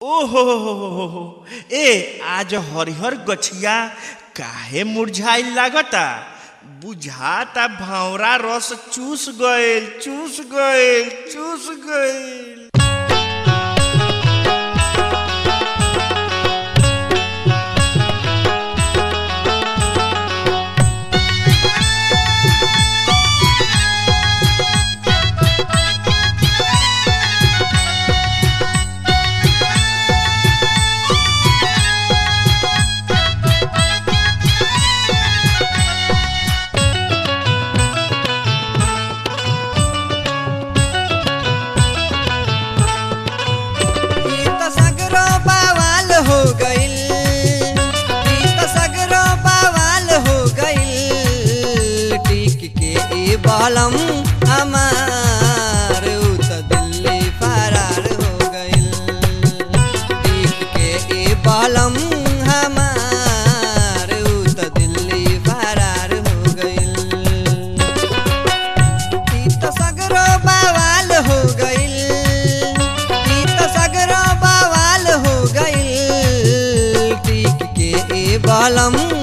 ओहो ए आज हरिहर गछिया काहे मुरझाइल लागता बुझाता भावरा रस चूस गइल चूस गइल चूस गइल ई त सगरो बवाल हो गइल ई त सगरो बवाल हो गइल टिक के ई बलम हमार उ त दिल्ली फरार हो गइल टिक के ई बलम हमार उ त दिल्ली फरार हो गइल ई त सगरो बवाल हो गइल ई त सगरो बवाल हो गइल टिक के ए बलम